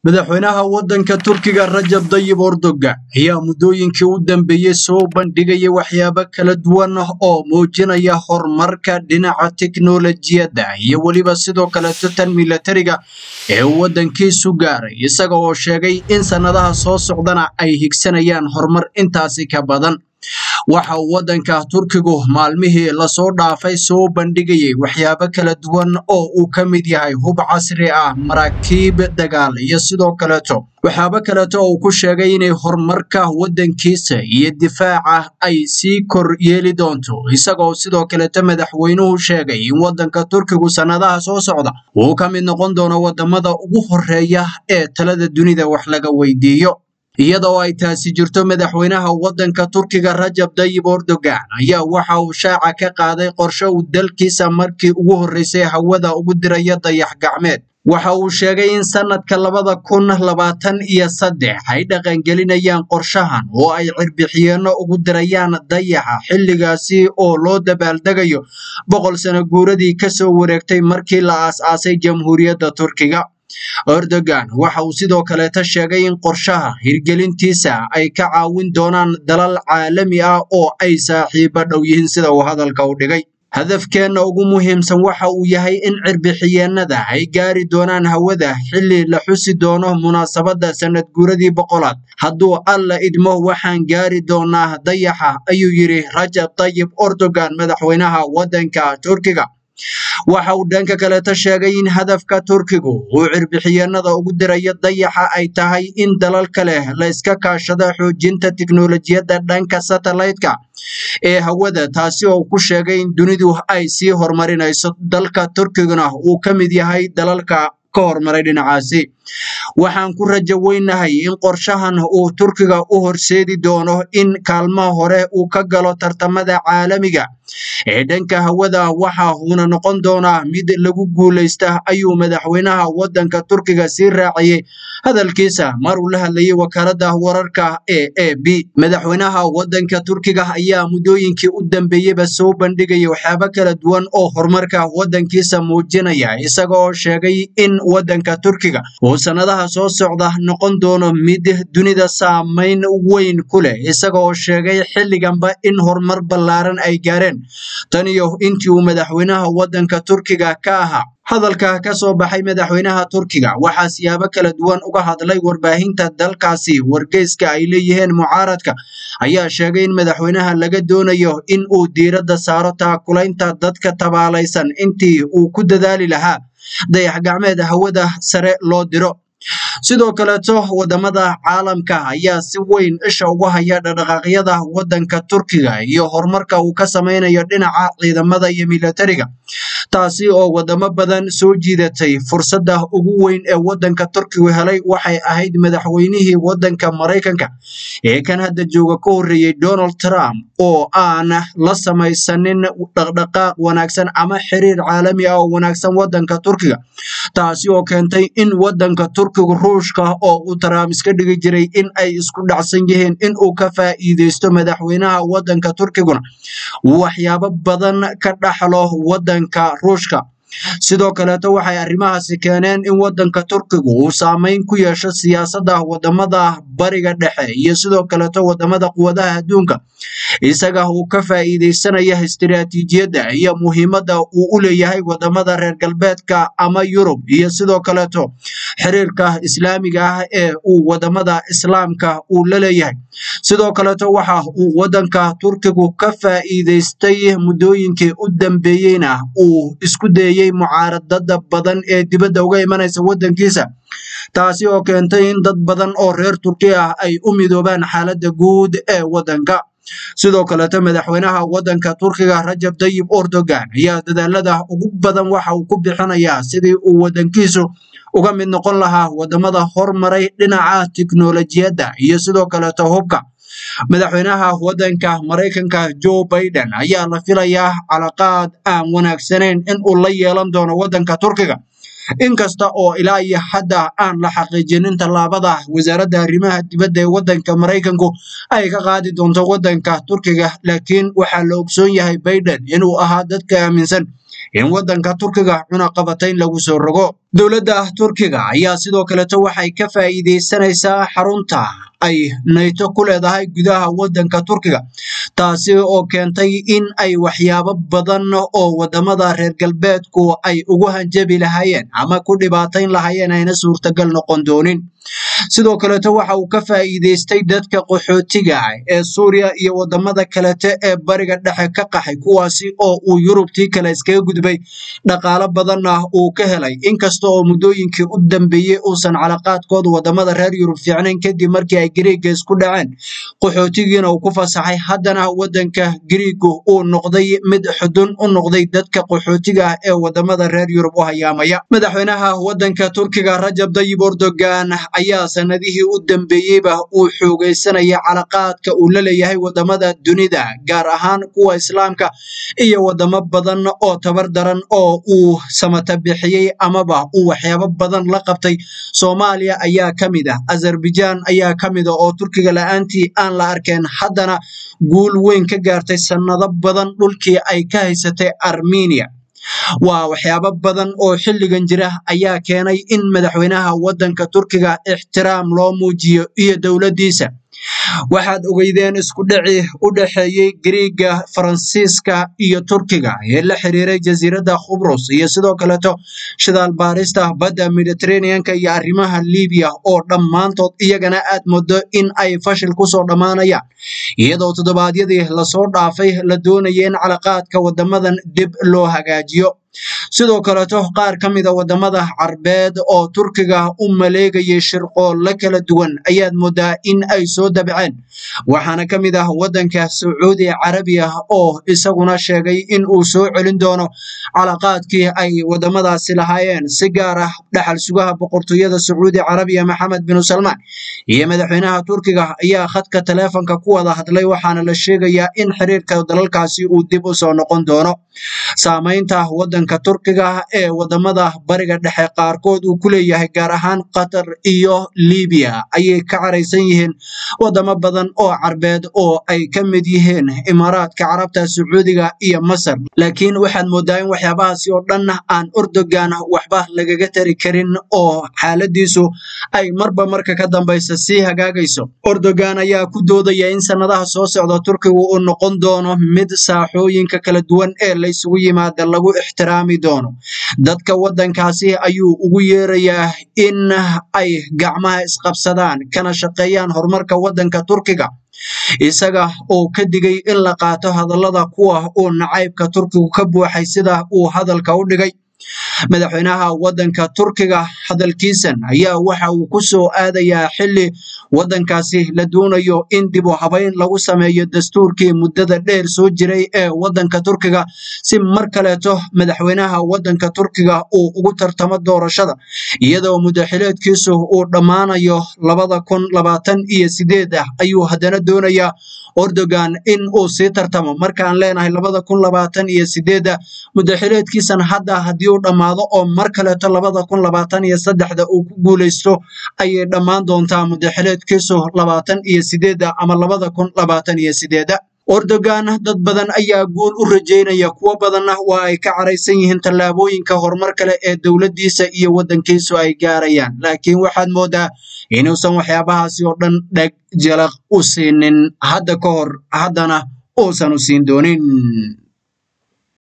madaxweynaha waddanka turkiga rajab dayib erdogan ayaa muddooyinkii u dambeeyey soo bandhigaya waxyaabo kala duwan oo muujinaya horumarka dhinaca tiknolojiyadda iyo weliba sidoo kaleeto tan milatariga ee uu waddankiisu gaaray isaga oo sheegay in sannadaha soo socdana ay higsanayaan horumar intaasi ka badan waxa uu waddanka turkigu maalmihii lasoo dhaafay soo bandhigayay waxyaabo kala duwan oo uu ka mid yahay hub casri ah maraakiib dagaal iyo sidoo kaleeto waxyaabo kaleeto oo uu ku sheegay inay horumarka waddankiisa iyo difaaca ay sii kor yeeli doonto isagoo sidoo kaleeto madaxweynuhu sheegay in waddanka turkigu sannadaha soo socda uu ka mid noqon doono waddamada ugu horeeya ee talada dunida wax laga weydiiyo iyadoo ay taasi jirto madaxweynaha waddanka turkiga rajab dayib erdogan ayaa waxa uu shaaca ka qaaday qorshe uu dalkiisa markii ugu horreysay hawada ugu diraya dayax gacmeed waxa uu sheegay in sannadka labada kun labaatan iyo saddex ay dhaqangelinayaan qorshahan oo ay cirbixiyeenno ugu dirayaan dayaxa xilligaasi oo loo dabaaldegayo boqol sano guuradii kasoo wareegtay markii la aas-aasay jamhuuriyadda turkiga erdogan waxa uu sidoo kaleeta sheegay in qorshaha hirgelintiisa ay ka caawin doonaan dalal caalami ah oo ay saaxiibo dhow yihiin sida uu hadalka u dhigay hadafkeenna ugu muhiimsan waxa uu yahay in cirbixiyeenada ay gaari doonaan hawada xilli la xusi doono munaasabadda sannad guuradii boqolaad hadduu alla idmo waxaan gaari doonaa dayaxa ayuu yidhi rajab tayib erdogan madaxweynaha waddanka turkiga waxa uu dhanka kaleeta sheegay in hadafka turkigu uu cirbixiyeenada ugu dirayo dayaxa ay tahay in dalal kale la iska kaashado xoojinta tiknolojiyadda dhanka satellaytka ee hawada taasi oo ku sheegay in dunidu ay sii horumarinayso dalka turkiguna uu ka mid yahay dalalka ka horumaray dhinacaasi waxaan ku rajo weynahay in qorshahan uu turkiga u horseedi doono in kaalmaha hore uu ka galo tartamada caalamiga ee dhanka hawada waxa uuna noqon doonaa mid lagu guulaysta ayuu madaxweynaha waddanka turkiga sii raaciyey hadalkiisa mar uu la hadlayay wakaaladda wararka ee a b madaxweynaha waddanka turkiga ayaa muddooyinkii u dambeeyeyba soo bandhigaya waxyaabo kala duwan oo horumarka waddankiisa muujinaya isaga oo sheegay in waddanka turkiga uu sannadaha soo socda noqon doono mid dunida saamayn weyn ku leh isaga oo sheegay xilliganba in horumar ballaaran ay gaareen tan iyo intii uu madaxweynaha waddanka turkiga ka ahaa hadalka ka soo baxay madaxweynaha turkiga waxaa siyaabo kala duwan uga hadlay warbaahinta dalkaasi wargeyska ay leeyihiin mucaaradka ayaa sheegay in madaxweynaha laga doonayo in uu diiradda saaro taakulaynta dadka tabaalaysan intii uu ku dadaali lahaa dayax gacmeed hawada sare loo diro sidoo kaleeto wadamada caalamka ayaa si weyn isha ugu haya dhaqdhaqaaqyada waddanka turkiga iyo horumarka uu ka samaynayo dhinaca ciidamada iyo milatariga taasi oo wadamo badan soo jiidatay fursadda ugu weyn ee waddanka turkigu helay waxay ahayd madaxweynihii waddanka maraykanka ee kan hadda jooga ka horreeyey donald trump oo aan la samaysanin dhaqdhaqaaq wanaagsan ama xiriir caalami ah oo wanaagsan waddanka turkiga taasi oo keentay in waddanka turkigu ruushka oo uu trump iska dhigi jiray in ay isku dhacsan yihiin in uu ka faa'iideysto madaxweynaha waddanka turkiguna waxyaabo badan ka dhaxlo waddanka ruushka sidoo kaleeto waxay arrimahaasi keeneen in waddanka turkigu uu saameyn ku yeesho siyaasadda wadamada bariga dhexe iyo sidoo kaleeto wadamada quwadaha adduunka isaga uu ka faa'iideysanaya istiraatiijiyadda iyo muhiimadda uu u leeyahay wadamada reer galbeedka ama yurub iyo sidoo kaleeto xiriirka islaamiga ah ee uu wadamada islaamka uu la leeyahay sidoo kaleeto waxa uu waddanka turkigu ka faa'iideystay muddooyinkii u dambeeyeyna uu isku dayey mucaaradada badan ee dibadda uga imanaysa waddankiisa taasi oo keentay in dad badan oo reer turki ah ay u midoobaan xaaladda guud ee waddanka sidoo kaleeto madaxweynaha waddanka turkiga rajab dayib erdogan ayaa dadaalada ugu badan waxa uu ku bixinayaa sidii uu waddankiisu uga mid noqon lahaa wadamada hormaray dhinaca tiknolojiyadda iyo sidoo kaleeto hubka madaxweynaha waddanka maraykanka joe biden ayaa la filayaa calaqaad aan wanaagsanayn in uu la yeelan doono waddanka turkiga inkasta oo ilaa iyo hadda aan la xaqiijinin tallaabada wasaaradda arrimaha dibadda ee waddanka maraykanku ay ka qaadi doonto waddanka turkiga laakiin waxaa la ogsoon yahay biden inuu ahaa dadka aaminsan in waddanka turkiga cunaqabatayn lagu soo rogo dowladda turkiga ayaa sidoo kaleto waxay ka faa'iidaysanaysaa xarunta ay nayto ku leedahay gudaha waddanka turkiga taasi oo keentay in ay waxyaabo badan oo wadamada reer galbeedku ay ugu hanjabi lahaayeen ama ku dhibaatayn lahaayeen ayna suurtagal noqon doonin sidoo kaleto waxa uu ka faa'iidaystay dadka qaxootiga ah ee suuriya iyo wadamada kalete ee bariga dhexe ka qaxay kuwaasi oo uu yurubtii kale iskaga gudbay dhaqaalo badanna uu ka helay inkasta oo muddooyinkii u dambeeyey uusan calaqaadkooda wadamada reer yurub fiicnayn kadib markii ay gariiga isku dhaceen qaxootigiina uu ku fasaxay haddana waddanka gariigu uu noqday mid xudun u noqday dadka qaxootiga ah ee wadamada reer yurub u hayaamaya madaxweynaha waddanka turkiga rajab dayib erdogan ayaa sanadihii u dambeeyeyba uu xoogaysanaya calaqaadka uu la leeyahay wadamada dunida gaar ahaan kuwa islaamka iyo wadamo badan oo tabar daran oo uu samata bixiyey amaba uu waxyaabo badan la qabtay soomaaliya ayaa ka mid ah azerbaijan ayaa ka mid ah oo turkiga la-aantii aan la arkeen haddana guul weyn ka gaartay sannado badan dhulkii ay ka haysatay armenia waa waxyaabo badan oo xilligan jira ayaa keenay in madaxweynaha waddanka turkiga ixtiraam loo muujiyo iyo dowladdiisa waxaad ogeydeen isku dhici u dhexeeyey gariiga faransiiska iyo turkiga ee la xiriiray jasiiradda khubrus iyo sidoo kaleto shidaal baarista badda mediterraneanka iyo arrimaha libiya oo dhammaantood iyagana aad moodo in ay fashil kusoo dhammaanayaan iyadoo toddobaadyadii lasoo dhaafay la doonaya in calaqaadka wadamadan dib loo hagaajiyo sidoo kaleto qaar ka mida wadamada carbeed oo turkiga u maleegayay shirqoolla kala duwan ayaad moodaa in ay soo dabceen waxaana ka mid ah waddanka sacuudi carabiya oo isaguna sheegay in uu soo celin doono calaqaadkii ay wadamadaasi lahaayeen si gaar ah dhaxal sugaha boqortooyada sacuudi carabiya maxamed binu salmaan iyo madaxweynaha turkiga ayaa khadka taleefonka ku wada hadlay waxaana la sheegayaa in xiriirka dalalkaasi uu dib u soo noqon doono saamaynta waddanka turkiga ee wadamada bariga dhexe qaarkood uu ku leeyahay gaar ahaan qatar iyo libiya ayay ka caraysan yihiin wadamo badan oo carbeed oo ay ka mid yihiin imaaraadka carabta sacuudiga iyo masar laakiin waxaad moodaa in waxyaabahaasi oo dhan aan erdogan waxba lagaga tari karin oo xaaladiisu ay marba marka ka dambaysa sii hagaagayso erdogan ayaa ku doodaya in sanadaha soo socda turkiga uu noqon doono mid saaxooyinka kala duwan ee laysugu yimaada lagu ixtiraami doono dadka waddankaasi ayuu ugu yeerayaa in ay gacmaha isqabsadaan kana shaqeeyaan horumarka waddanka turkiga isaga oo ka digay in la qaato hadallada kuwa uu nacaybka turkigu ka buuxay sida uu hadalka u dhigay madaxweynaha waddanka turkiga hadalkiisan ayaa waxa uu ku soo aadayaa xilli waddankaasi la doonayo in dib u habayn lagu sameeyo dastuurkii muddada dheer soo jiray ee waddanka turkiga si mar kaleeto madaxweynaha waddanka turkiga uu ugu tartamo doorashada iyadoo muddaxileedkiisu uu dhammaanayo labada kun labaatan iyo sideed ah ayuu haddana doonayaa erdogan in uu sii tartamo markaan leenahay labada kun labaatan iyo sideedda muddaxileedkiisan hadda haddii uu dhammaado oo mar kaleeto labada kun labaatan iyo saddexda uu ku guulaysto ayay dhammaan doontaa muddaxileedkiisu labaatan iyo sideedda ama labada kun labaatan iyo sideedda erdogan dad badan ayaa guul u rajeynaya kuwo badanna waa ay ka caraysan yihiin tallaabooyinka horumar kale ee dowladdiisa iyo waddankiisu ay gaarayaan laakiin waxaad moodaa inuusan waxyaabahaasi oo dhan dheg jalaq u siinin hadda ka hor haddana uusan u siin doonin